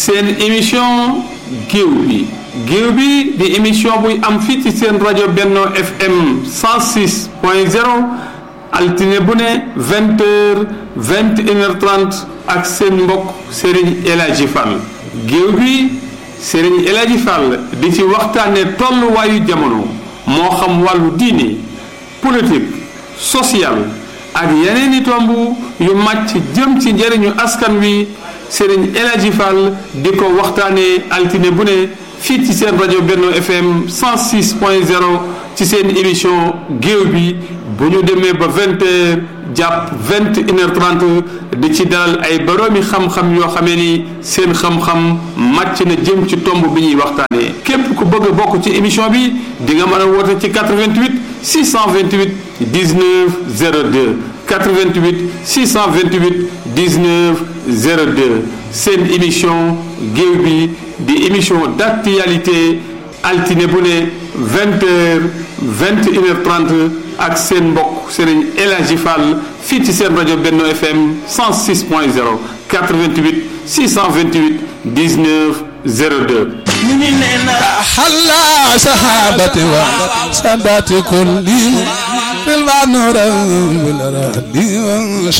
seen émission géew bi géew bi di émission buy am fii ci seen rajo Benno FM 106 point 0 altine bu ne vingt heures vingt et une heure trente ak seen mbokk Serigne El Hadji Fall géew bi Serigne El Hadji Fall di ci waxtaane tolluwaayu jamono moo xam wàllu diine politique social ak yeneen i tomb yu màcc jëm ci njëriñu askan wi Serigne El Hadji Fall di ko waxtaanee altine bu ne fii ci seen rajo Benno FM 106 point 0 ci seen émission géew bi bu ñu demee ba vingt heures jàpp vingt une heure trente di ci dalal ay boroomi xam-xam yoo xamee ni seen xam-xam màcc na jëm ci tomb bi ñuy waxtaanee képp ku bëgg a bokk ci émission bi di nga mën a woote ci 88 628 19 02 88 628 19 02 seen émission géew bi di émission d'actualité altine bu ne vingt heures vingt une heure trente ak seen mbokk Serigne El Hadji Fall fii ci seen rajo Benno FM 106 point 0 88 628 19 02 حلا سحابتي وساداتي كلهم بالبانور بالرهدي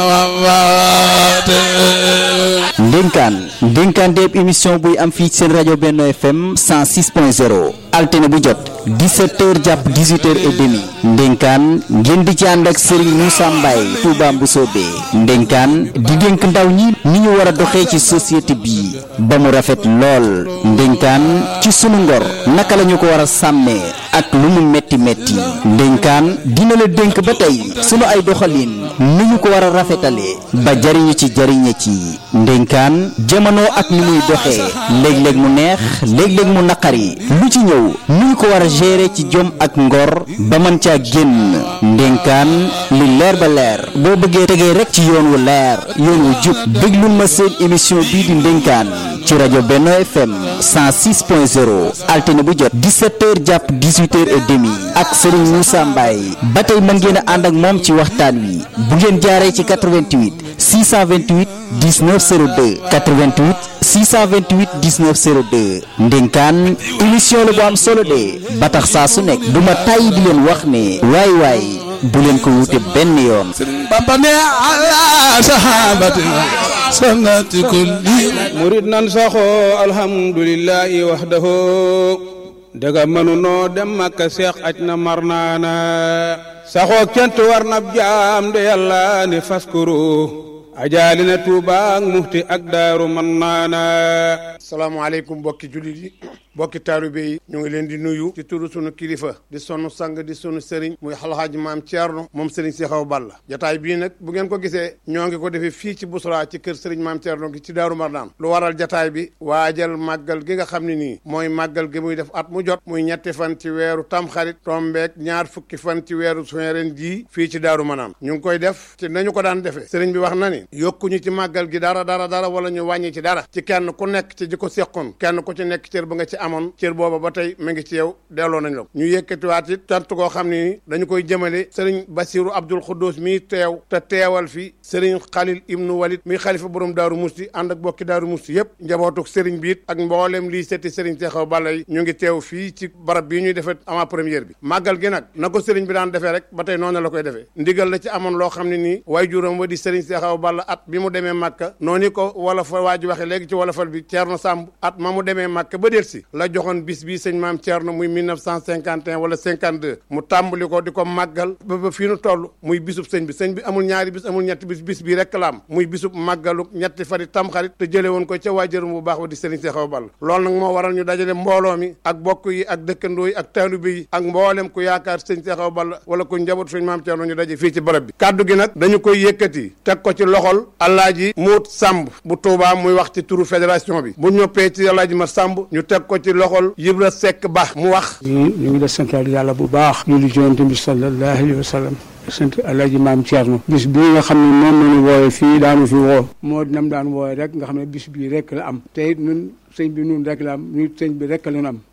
وسماوات ndénkaan ndénkaan déeb émission buy am fii seen rajo Benno FM 106.0 altine bu jot 17h jàpp 18h et demi ndénkaan ngeen di ci ànd ak Serigne Moussa Mbaye Touba Mboussobé ndénkaan di dénk ndaw ñi ni ñu war a doxee ci société bi ba mu rafet lool ndénkaan ci sunu ngor naka la ñu ko war a sàmmee ak lu mu metti metti ndénkaan dina la dénk ba tey sunu ay doxalin ni ñu ko war a rafetalee ba jariñu ci jariñe ci ndénkaan jamono ak ni muy doxee léeg-léeg mu neex léeg-léeg mu naqari lu ci ñëw ni ñu ko war a gérer ci jom ak ngor ba mën caa génn ndénkaan li leer ba leer boo bëggee tegee rek ci yoon wu leer yoon wu jub déglul ma seen émission bii di ndénkaan ci rajo Benno FM 106.0 altine bu jot 17h jàpp 18h et demi ak Serigne Moussa Mbaye ba tey mën ngeen a ànd ak moom ci waxtaan wi bu ngeen jaaree ci 88 628 19 02 88 628 19 02 ndénkaan émission la bu am solo de ba tax saa su nekk du ma tàyyi di leen wax ne waay waay bu leen ko wute benn yoon. بابا على سحابتي سنة كلهم murid nan saxoo alhamdulillahi wahdahu daga mënu noo dem makka seex aj na mar naana saxoo kent war na jaam de yàlla ne faskuru ajaali na tuuba ak muxti ak daaru man naana salaamaaleykum mbokki jullit yi mbokki taalibe yi ñu ngi leen di nuyu ci turu sunu kilifa di sunu sang di sunu sëriñ muy alxaaji maam Thierno moom sëriñ si xaw Balla jataay bii nag bu ngeen ko gisee ñoo ngi ko defee fii ci Bousra ci kër sëriñ maam Thierno gi ci Daaru Marnaan lu waral jataay bi waajal màggal gi nga xam ne nii mooy màggal gi muy def at mu jot muy ñetti fan ci weeru tamxarit tombeek ñaar fukki fan ci weeru suwen ren jii fii ci Daaru Marnaan ñu ngi koy def ci nañu ko daan defee sëriñ bi wax na ni yokkuñu ci màggal gi dara dara dara wala ñu wàññi ci dara ci kenn ku nekk ci ji ko seqoon kenn ku ci nekk cër ba nga ci amoon cër booba ba tey mu ngi ci yow delloo nañ la ko ñu yëkkatiwaat it tant koo xam ne ni dañu koy jëmale sëriñ Basiru Abdul Xuddus mii teew te teewal fi sëriñ Xalil Ibnu Walid mi xalifa borom Daaru Musti ànd ak bokki Daaru Musti yëpp njabootuk sëriñ bi it ak mboolem lii setti sëriñ Seexaw Balla yi ñu ngi teew fii ci barab bii ñuy defee avant première bi màggal gi nag na ko sëriñ bi daan defee rek ba tey noonu la koy defee ndigal la ci amoon loo xam ne nii way juróom wa di sëriñ Seexaw Balla at bi mu demee Màkka noonu ko wala fa waa ji waxe léegi ci wolofal bi Ceerno Sàmb at ma mu demee Màkka ba del si la joxoon bis bi sëñ maam Ceerno muy 1951 wala 52 mu tàmbali ko di ko màggal ba ba fii nu toll muy bisub sëñ bi sëñ bi amul ñaari bis amul ñetti bis bis bi rek la am muy bisub màggalu ñetti fari tamxarit te jële woon ko ca waajuram bu baax wa di sëriñ Seexaw Balla loolu nag moo waral ñu dajale mbooloo mi ak bokk yi ak dëkkandoo yi ak taalibe yi ak mboolem ku yaakaar sëñ Seexaw Balla wala ku njaboot sëñ maam Ceerno ñu daje fii ci barab bi kaddu gi nag dañu koy yëkkati teg ko ci loxol Alaaji Muut Sàmb bu Tuubaa muy wax ci turu fédération bi bu ñoppee ci Alaaji ma Sàmb ñu teg ko ci loxol Yibra Sekk Ba mu wax ñu ñu ngi la santal yàlla bu baax ñu li jonte bi sallallahu alayhi wa sallam sant alaaji maam Thierno bis bii nga xam ne moom nañu wooye fii daanu fi woo moo dinam daan wooye rek nga xam ne bis bii rek la am te it ñun sëñ bi nun rek la am ñu sëñ bi rek la ñu am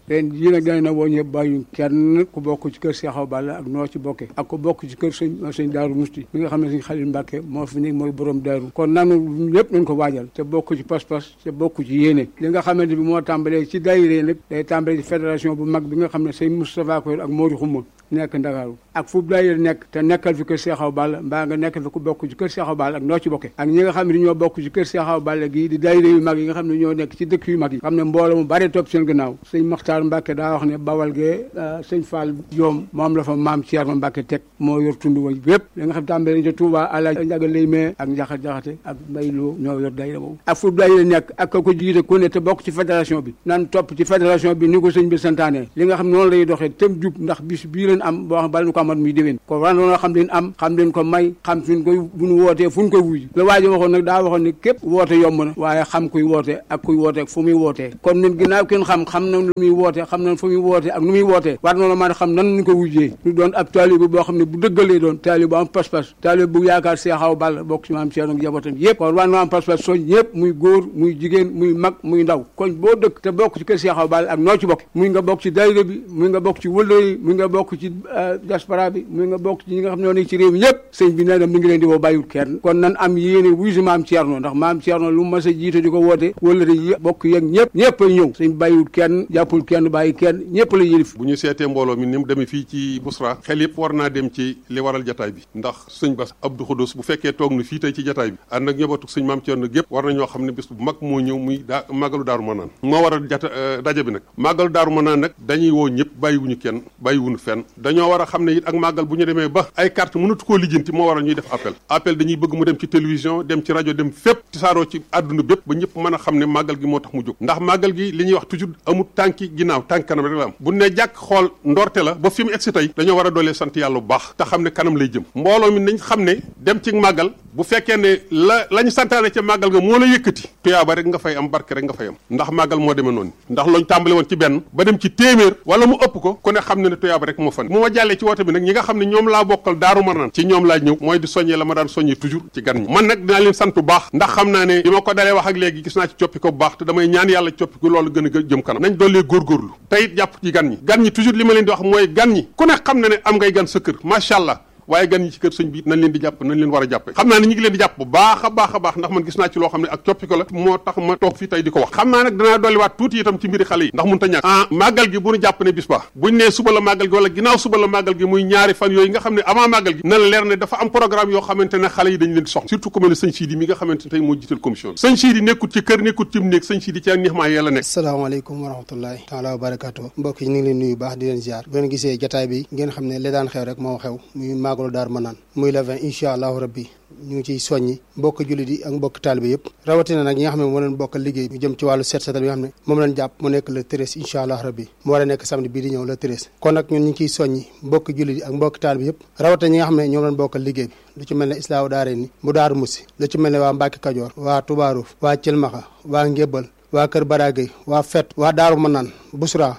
ren jii nag dañ na woo ñëpp bàyyi kenn ku bokk ci kër Cheikh Awa Balla ak noo ci bokke ak ku bokk ci kër sëñ sëñ Daaru Musti mi nga xam ne sëñ Xalil Mbàkke moo fi nekk mooy borom daaru kon nanu lépp nañ ko waajal te bokk ci pas-pas te bokk ci yéene li nga xamante bi moo tàmbalee ci daayira nag day tàmbalee ci fédération bu mag bi nga xam ne sëñ Moustapha Koy ak Mori Xuma nekk Ndakaaru ak fu daayira nekk te nekkal fi kër Cheikh Awa Balla mbaa nga nekkal fi ku bokk ci kër Cheikh Awa Balla ak noo ci bokke ak ñi nga xam ne ñoo bokk ci kër Cheikh Awa Balla gii di daayira yu mag yi nga xam ne ñoo nekk ci dëkk yu mag yi xam ne mbooloo mu bare topp seen gannaaw sëñ Maxtaar Mbàkke daa wax ne bawal gee sëñ Fall Joom moom la fa maam Thierno Mbàkke teg moo yor tund wa yépp li nga xam tàmbalee ca Touba ala njaga lay mee ak njaxat jaxate ak mbay loo ñoo yor daayira boobu ak fu daayira nekk ak ka ko jiite ku ne te bokk ci fédération bi nan topp ci fédération bi ni ko sëñ bi santaane li nga xam noonu lay doxee tëm jub ndax bis bii leen am boo xam bala nu ko amat muy déwén ko war noonu xam leen am xam leen ko may xam fi ñu koy bu ñu wootee fu ñu koy wuy la waa ji waxoon nag daa waxoon ne képp woote yomb na waaye xam kuy woote ak kuy woote fu muy wootee kon ñun ginnaaw kenn xam xam na lu muy woote xam nañ fu muy woote ak nu muy wootee war noonu maa xam nan ñu ko wujjee ñu doon ab taalibe boo xam ne bu dëggalee doon taalibe bu am pas-pas taalibe bu yaakaar Cheikh Awa Balla bokk ci maam Cheikh ak njabootam yëpp kon war noo am pas-pas soñ ñëpp muy góor muy jigéen muy mag muy ndaw kon boo dëkk te bokk ci kër Cheikh Awa Balla ak noo ci bokk muy nga bokk ci daayira bi muy nga bokk ci wëllëre yi muy nga bokk ci diaspora bi muy nga bokk ci ñi nga xam ne ñoo nekk ci réew mi ñëpp sëñ bi nee na mi ngi leen di woo bàyyiwul kenn kon nan am yéene wuy si maam Thierno ndax maam Thierno lu mas a jiite di ko woote wëllëre yi bokk yeeg ñëpp ñëpp ay ñëw sëñ bàyyiwul kenn jàppul kenn bàyyi kenn ñëpp la yëlif bu ñu seetee mbooloo mi ni mu demee fii ci Busra xel yëpp war naa dem ci li waral jataay bi ndax sëñ Bass Abdou Khoudous bu fekkee toog na fii tey ci jataay bi ànd ak ñëbatu sëñ maam Thierno gépp war na ñoo xam ne bis bu mag moo ñëw muy daa màggalu daaru manaan moo waral jata daje bi nag màggalu daaru manaan nag dañuy woo ñëpp bàyyiwuñu kenn bàyyiwuñu fenn dañoo war a xam ne it ak màggal bu ñu demee ba ay carte mënatu koo lijjanti moo waral ñuy def appel appel dañuy bëgg mu dem ci télévision dem ci rajo dem fépp tisaaroo ci àdduna bépp ba ñëpp mën a xam ne màggal gi moo tax mu jóg ndax màggal gi li ñuy wax toujours amul tànki ginnaaw tànk kanam rek la am bu ne jàkk xool ndorte la ba fi mu egsi tey dañoo war a doolee sant yàlla bu baax te xam ne kanam lay jëm mbooloo mi nañ xam ne dem ci màggal bu fekkee ne la la ñu santaane ca màggal nga moo la yëkkati tuyaaba rek nga fay am barke rek nga fay am ndax màggal moo demee noonu ndax looñ tàmbale woon ci benn ba dem ci téeméer wala mu ëpp ko ku ne xam ne ne tuyaaba rek moo fa ne mu ma jàllee ci woote bi nag ñi nga xam ne ñoom laa bokkal daaru marnaan ci ñoom laa ñëw mooy di soññee la ma daan soññee toujours ci gan ñi man nag dinaa leen sant bu baax ndax xam naa ne bi ma ko dalee wax ak léegi gis naa ci coppi ko bu baax te damay ñaan yàlla coppi ko loolu gën a jëm kanam nañ doolee góorgóorlu te it jàpp ci gan ñi gan ñi toujours li ma leen di wax mooy gan ñi ku ne xam na ne am ngay gan sa kër macha allah waaye gan ñi ci kër sëñ bi nañ leen di jàpp nañ leen war a jàppe xam naa ne ñu ngi leen di jàpp bu baax a baax a baax ndax man gis naa ci loo xam ne ak coppi ko la moo tax ma toog fii tey di ko wax xam naa nag danaa dolliwaat tuuti itam ci mbiri xale yi ndax mun ta ñàkk ah màggal gi bu ñu jàpp ne bis ba buñ nee suba la màggal gi wala ginnaaw suba la màggal gi muy ñaari fan yooyu nga xam ne avant màggal gi na la leer ne dafa am programme yoo xamante ne xale yi dañ leen di soxla surtout ku mel ne sëñ Sidi mi nga xamante ne tey moo jiital commission bi sëñ Sidi nekkut ci kër nekkut ci néeg sëñ Sidi ci ak neex maa yàlla nekk asalaamaaleykum wa rahmatullahi taala wa barakatuh mbokk yi ñu ngi leen nuyu baax di leen ziar bu ngeen gisee jataay bi ngeen xam ne li daan xew rek moo xew muy màggalu Daaru Manaan muy le 20 incha allahu rabbi ñu ngi ciy soññi mbokk jullit yi ak mbokk taalibe yëpp rawatina nag ñi nga xam ne moo leen bokk liggéey ñu jëm ci wàllu set setal bi nga xam ne moom leen jàpp mu nekk le treize incha allah rabbi mu war a nekk samedi bii di ñëw le treize kon nag ñun ñu ngi ciy soññi mbokk jullit yi ak mbokk taalibe yëpp rawatina ñi nga xam ne ñoom leen bokk liggéey bi lu ci mel ne islaahu daare ni bu daaru musi lu ci mel ne waa Mbàkke Kajoor waa Tubaaruuf waa Cilmaxa waa Ngébbal waa Kër Baragay waa Fet waa Daaru Manaan Busra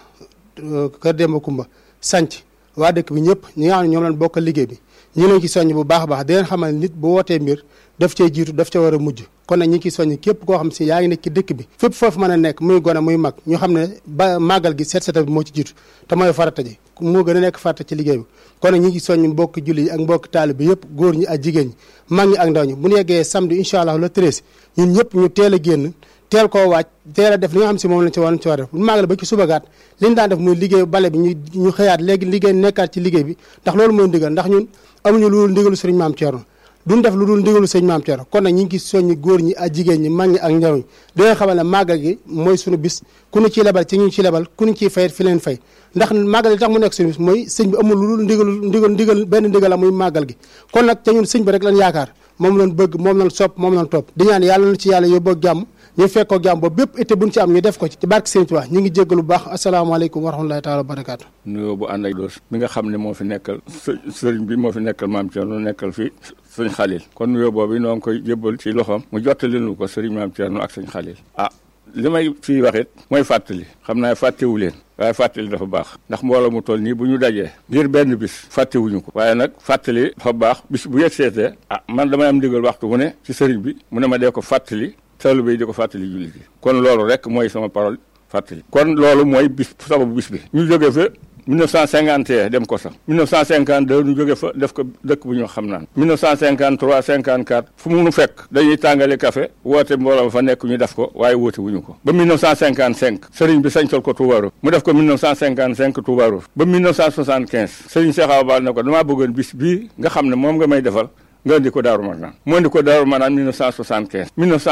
Kër Demba Kumba sanc waa dëkk bi ñëpp ñi nga xam ne ñoom leen bokk liggéey bi ñu leen ci soññ bu baax a baax di leen xamal nit bu wootee mbir daf cee jiitu daf ca war a mujj kon nag ñi ngi ciy soññ képp koo xam si yaa ngi nekk ci dëkk bi fépp foofu mën a nekk muy gone muy mag ñu xam ne ba màggal gi seet seetal bi moo ci jiitu te mooy farata ji moo gën a nekk farata ci liggéey bi kon nag ñi ngi soññ mbokki julli yi ak mbokki taalibe bi yëpp góor ñi ak jigéen ñi mag ñi ak ndaw ñi bu ñu yeggee samedi incha allah le treize ñun ñëpp ñu teel a génn teel koo waaj teel a def li nga xam si moom lañ ci war ci war def bu màggal ba ci subagaat li ñu daan def muy liggéey bale bi ñu ñu xëyaat léegi liggéey nekkaat ci liggéey bi ndax loolu mooy ndigal ndax ñun amuñu lu dul ndigalu sëriñ maam Thierno duñ def lu dul ndigalu sëriñ maam Thierno kon nag ñi ngi soññi góor ñi ak jigéen ñi mag ñi ak ndaw ñi di leen xamal ne màggal gi mooy suñu bis ku ñu ciy lebal ci ñu ci lebal ku ñu ciy fayet fi leen fay ndax màggal gi tax mu nekk suñu bis mooy sëñ bi amul lu dul ndigalu ndigal ndigal benn ndigal la muy màggal gi kon nag te ñun sëñ bi rek lañ yaakaar moom lañ bëgg moom lañ sopp moom lañ topp di ñaan yàlla na ci yàlla yóbboo jàmm ñu fekkoo jàmm ba bépp été buñ ci am ñu def ko ci ci barke Sëriñ Tuubaa ñu ngi jéggalu bu baax asalaamaaleykum wa rahmatulahi taala wa barakaatu nuyoo bu ànd ak doos mi nga xam ne moo fi nekkal sëriñ bi moo fi nekkal maam Thierno nekkal fi sëñ Xalil kon nuyoo boobu noo ngi koy jébbal ci loxoom mu jottali nu ko sëriñ maam Thierno ak sëñ Xalil ah li may fii wax it mooy fàttali xam naa fàttewu leen waaye fàttali dafa baax ndax mbooloo mu toll nii bu ñu dajee ngir benn bis fàttewuñu ko waaye nag fàttali dafa baax bis bu yegg seetee ah man damay am ndigal waxtu mu ne ci sëriñ bi mu ne ma dee ko fàttali taalibe yi di ko fàttali jullit yi kon loolu rek mooy sama parole fàttali kon loolu mooy bis sababu bis bi ñu jógee fa 1951 dem ko sax 1952 ñu jóge fa def ko dëkk bu ñu xam naan 1953 54 fu mu nu fekk dañuy tàngale café woote mbooloo fa nekk ñu def ko waaye woote wuñu ko ba 1955 sëriñ bi sañcal ko Touba Roof mu def ko 1955 Touba Roof ba 1975 sëriñ Cheikh Awa Balla ne ko damaa bëggoon bis bii nga xam ne moom nga may defal nga indi ko Daaru Manaan mu indi ko Daaru Manaan 1975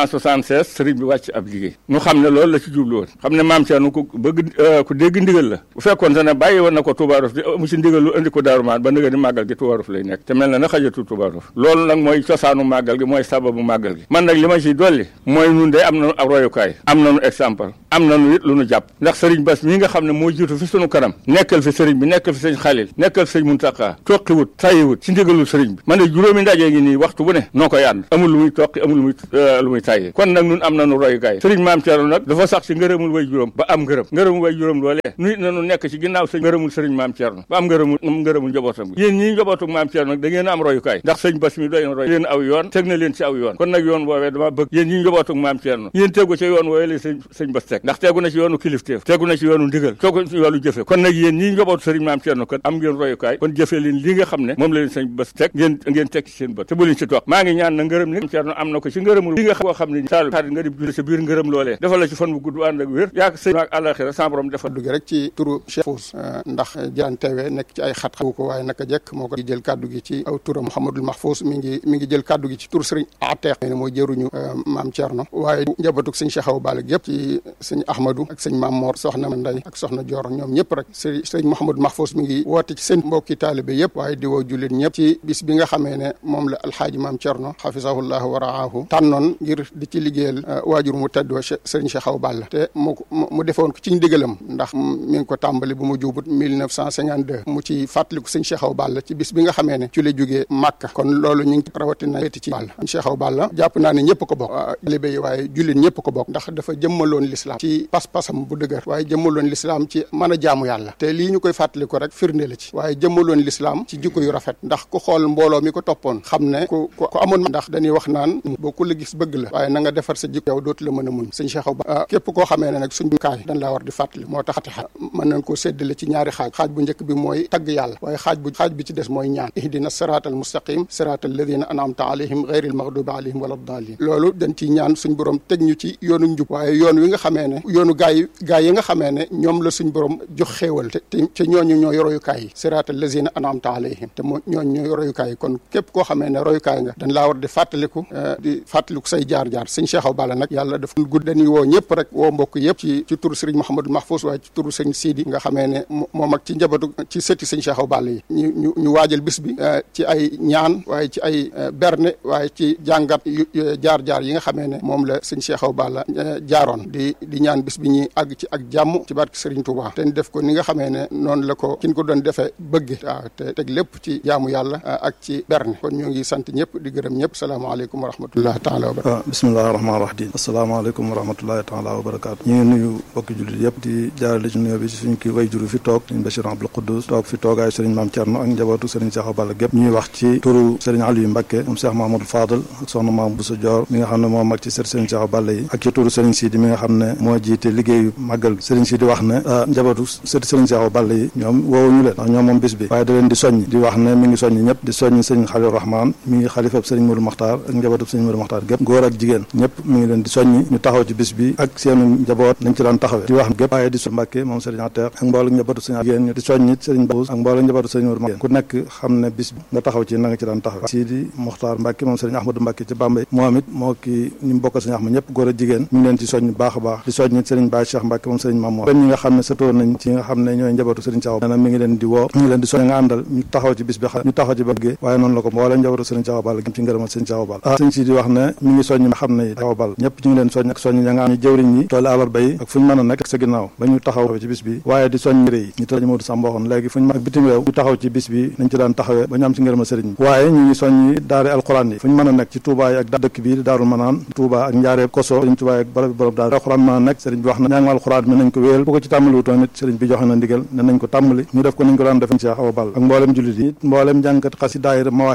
1976 sëriñ bi wàcc ab liggéey ñu xam ne loolu la ci jublu woon xam ne maam Thierno ku bëgg ku dégg ndigal la bu fekkoon te ne bàyyi woon na ko Touba Roof di mu ci ndigal lu indi ko Daaru Manaan ba nga ni màggal gi Touba Roof lay nekk te mel na na xajatu Touba Roof loolu nag mooy cosaanu màggal gi mooy sababu màggal gi man nag li ma ciy dolli mooy nun de am nañu ab royukaay am nañu exemple am nañu it lu nu jàpp ndax sëriñ Bass mii nga xam ne moo jiitu fi sunu kanam nekkal fi sëriñ bi nekkal fi sëriñ Xalil nekkal fi sëriñ Muntaxa toqiwut tàyyiwut ci ndigalul sëriñ bi man de juróomi ndaje ngi nii waxtu bu ne noo koy ànd amul lu muy toqi amul lu muy lu muy tàyyi kon nag nun am nañu royukaay sëriñ maam Thierno nag dafa sax ci ngërëmul way juróom ba am ngërëm ngërëmul way juróom loolee nu it nañu nekk ci ginnaaw sëñ ngërëmul sëriñ maam Thierno ba am ngërëmul am ngërëmul njabootam gi yéen ñii njabootuk maam Thierno nag da ngeen a am royukaay ndax sëñ Bass mi doy na roy leen aw yoon teg na leen ci aw yoon kon nag yoon woowee dama bëgg yéen ñii njabootuk maam Thierno yéen tegu ci yoon woowee la sëñ sëñ Bass teg ndax tegu na ci yoonu kilifteef tegu na ci yoonu ndigal tegu na ci yoonu jëfe kon nag yéen ñii njabootu sëriñ maam Thierno kon am ngeen royukaay kon jëfe leen li nga xam ne moom la leen sëñ Bass teg ngeen ngeen teg ci seen bët te bu leen ci toog maa ngi ñaan na ngërëm ni Thierno am na ko ci ngërëmul li nga xam koo xam ne saalu xarit nga di julli sa biir ngërëm loolee defal la ci fan bu gudd ànd ak wér yaa sëñ ak àllaxira sa borom defal dugg rek ci turu Cheikh Fous ndax jaan teewe nekk ci ay xat-xat ko waaye naka jekk moo ko jël kaddu gi ci aw turam Mouhamadul Mahfous mi ngi mi ngi jël kaddu gi ci tur sëriñ Ateex ne mooy jëruñu maam Thierno waaye njabatug sëñ Cheikh Awa Balla yëpp ci sëñ Ahmadou ak sëñ Maam Mor soxna Nday ak soxna Dior ñoom ñëpp rek sëriñ sëriñ Mouhamadou Mahfous mi ngi woote ci seen mbokki taalibe yëpp waaye di woo jullit ñëpp ci bis bi nga xamee ne moom la alxaaji maam Thierno xafisahullah wa raahu tànnoon ngir di ci liggéeyal waajur mu tedd wa sëriñ Cheikh Awa Balla te mu mu defoon ko ci ndigalam ndax mi ngi ko tàmbali bu mu juubut 1952 mu ci fàttaliku sëñ Cheikh Awa Balla ci bis bi nga xamee ne ci la jógee Màkka kon loolu ñu ngi rawatina féeti ci Balla Cheikh Awa Balla jàpp naa ne ñëpp ko bokk taalibe yi waaye jullit ñëpp ko bokk ndax dafa jëmmaloon lislaam ci pas-pasam bu dëgër waaye jëmmaloon lislaam ci mën a jaamu yàlla te lii ñu koy fàttaliku rek firnde la ci waaye jëmmaloon lislaam ci jikko yu rafet ndax ku xool mbooloo mi ko toppoon xam ne ku ku amoon ndax dañuy wax naan boo ku la gis bëgg la waaye na nga defar sa jikko yow dootu la mën a muñ sëñ Cheikh Awa Balla képp koo xamee ne nag suñ kaay dañ laa war di fàttali moo tax Fatiha mën nañ koo séddale ci ñaari xaaj xaaj bu njëkk bi mooy tagg yàlla waaye xaaj bu xaaj bi ci des mooy ñaan ihdina siraatal mustaqim siraatal ladina an'amta alayhim ghayril maghdubi alayhim wala daalin loolu dañ ciy ñaan suñ borom teg ñu ci yoonu njub waaye yoon wi nga xamee ne yoonu gaay gaay yi nga xamee ne ñoom la suñ borom jox xéewal te te ñooñu ñooy royukaay yi siraatal ladina an'amta alayhim te moo ñooñu ñooy royukaay yi kon képp koo xamee ne royukaay nga dañ laa war di fàttaliku di fàttaliku say jaar-jaar sëñ Cheikh Awa Balla nag yàlla daf gudd dañuy woo ñëpp rek woo mbokk yëpp ci ci turu Serigne Mouhamadou Mahfous waaye ci turu sëñ Sidi nga xamee ne moom ak ci njabootu ci sëti sëñ Cheikh Awa Balla yi ñu ñu ñu waajal bis bi ci ay ñaan waaye ci ay berne waaye ci jàngat jaar-jaar yi nga xamee ne moom la sëñ Cheikh Awa Balla jaaroon di di ñaan bis bi ñuy àgg ci ak jàmm ci barke Serigne Touba te def ko ni nga xamee ne noonu la ko kin ko doon defee bëgg waaw te teg lépp ci jaamu yàlla ak ci berne kon ñoo ngi sant ñëpp di gërëm ñëpp salaamaaleykum wa rahmatullahi taala wa barakatu bismillahi rahmaani rahim asalaamaaleykum wa rahmatullahi taala wa barakatu ñu ngi nuyu bokki jullit yëpp di jaarale ci nuyoo bi ci suñu kii way juru fi toog sëriñ Bachir Abdou Khoudous toog fi toogaay sëriñ Maam Thierno ak njabootu sëriñ Cheikh Awa Balla gépp ñuy wax ci turu sëriñ Aliou Mbacké moom Cheikh Mahamadou Fadal ak soxna Maam Boussa Dior mi nga xam ne moo mag ci sët sëriñ Cheikh Awa Balla yi ak ci turu sëriñ Sidi mi nga xam ne moo jiite liggéeyu màggal gi sëriñ Sidi wax ne njabootu sët sëriñ Cheikh Awa Balla yi ñoom woowuñu leen ndax ñoom moom bis bi waaye da leen di soññ di wax ne mi ngi soññ ñëpp di soññ sëriñ Khalil Rahman mi ngi xalifab sëriñ Modou Makhtar ak njabootu sëriñ Modou Makhtar gépp góor ak jigéen ñëpp mi ngi leen di soññ ñu taxaw ci bis bi ak seenu njaboot nañ ci daan taxawee di wax gépp waaye di so Mbàkke moom sëriñ Ateex ak mbooloo njabootu sëriñ jigéen ñu di soññ sëriñ Baous ak mbooloo njabootu sëriñ Modou Makhtar ku nekk xam ne bis bi nga taxaw ci na nga ci daan taxawee Sidi Mokhtar Mbàkke moom sëriñ Ahmadou Mbàkke ci Bambey moom it moo ki ñu mu bokkal sëriñ Ahmad ñëpp góor ak jigéen ñu ngi leen ci soññ baax a baax di soññ sëriñ Baye Cheikh Mbàkke moom sëriñ Mamour ñi nga xam ne sëtoon nañ ci nga xam ne ñooy njabootu sëriñ Cheikh nee na mi ngi leen di woo ñu ngi leen di soññ nga àndal ñu taxaw ci bis bi ñu taxaw ci bëggee waaye noonu la ko mboolem njabootu sëriñ Cheikh Awa Balla ci ngërëmal sëriñ Cheikh Awa Balla ah sëriñ Sidi wax ne mi ngi soññ xam ne Cheikh Awa Balla ñëpp ñu ngi leen soññ ak soññ ña nga am ñu jëwriñ ñi tooli àllarba yi ak fu ñu mën a nekk ak sa ginnaaw ba ñu taxaw ci bis bi waaye di soññ rëy ñu tëj Modou Samb waxoon léegi fu ñu mag bitim réew ñu taxaw ci bis bi nañ ci daan taxawee ba ñu am ci ngërëmal sëriñ bi waaye ñu ngi soññ daari alxuraan yi fu ñu mën a nekk ci Touba yi ak dëkk bi di Daarul Manaan Touba ak Njaareeb Koso sëriñ Touba ak barab borom daal alxuraan mën a nekk sëriñ bi wax na ñaangu alxuraan mi nañ ko wéyal bu ko ci tàmbali wutoon it sëriñ bi joxe na ndigal ne nañ ko tàmbali ñu def ko nañ ko daan def Cheikh Awa Balla ak mboolem jullit yi mboolem jàngkat xasi daayira mawaahib bu naafi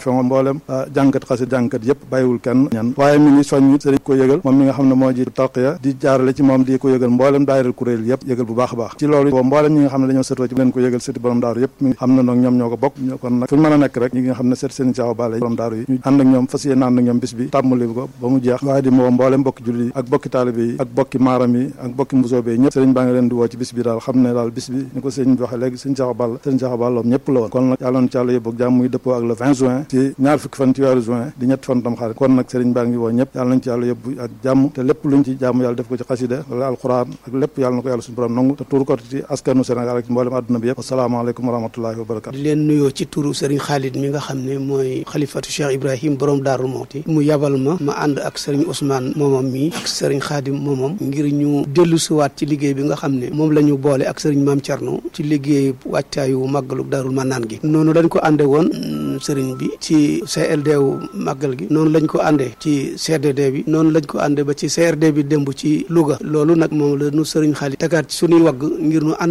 fa mboolem jàngkat xasit jàngkat yëpp bàyyiwul kenn ñan waaye mi ngi soññ sëriñ ko yëgal moom mi nga xam ne moo ji tarqiya di jaarale ci moom di ko yëgal mboolem daayiral kuréel yëpp yëgal bu baax a baax ci loolu boo mboolem ñi nga xam ne dañoo sëtoo ci leen ko yëgal sëti borom daaru yëpp mi xam na nag ñoom ñoo ko bokk kon nag fu ñu mën a nekk rek ñi nga xam ne sët sëriñ Cheikh Balla borom daaru yi ñu ànd ak ñoom fas yéene ànd ak ñoom bis bi tàmmali ko ba mu jeex waaye di moo mboolem bokki julli yi ak bokki taalibe yi ak bokki maaram yi ak bokki mbusoobe yi ñëpp sëriñ baa ngi leen di woo ci bis bi daal xam ne daal bis bi ni ko sëriñ bi waxee léegi sëriñ Cheikh Balla sëriñ Cheikh Balla ñëpp la woon kon nag yàlla na ci yàlla yóbbu ak jàmm muy dëppoo ak le 20 juin ci ñaar fukki fan ci weeru juin di ñetti fan tam xarit kon nag sëriñ baa ngi woo ñëpp yàlla nañ ci yàlla yóbbu ak jàmm te lépp luñ ci jàmm yàlla def ko ci xasida wala alquran ak lépp yàlla na ko yàlla suñu borom nangu te tuur ko ci askanu Sénégal ak ci mboolem àdduna bi yëpp asalaamaaleykum wa rahmatullahi wa barakatu di leen nuyoo ci turu sëriñ Khalid mi nga xam ne mooy xalifatu Cheikh Ibrahim borom Daaru Mawti mu yabal ma ma ànd ak sëriñ Ousmane moomam mi ak sëriñ Khadim moomam ngir ñu dellu siwaat ci liggéey bi nga xam ne moom la ñu boole ak sëriñ Maam Thierno ci liggéey wàccaayu màggalu Daarul Manaan gi noonu dañ ko ànde woon sëriñ bi ci CLD wu màggal gi noonu lañ ko àndee ci CDD bi noonu lañ ko àndee ba ci CRD bi démb ci Louga loolu nag moom la nu sëriñ Khalid tegaat ci suñuy wagg ngir nu ànd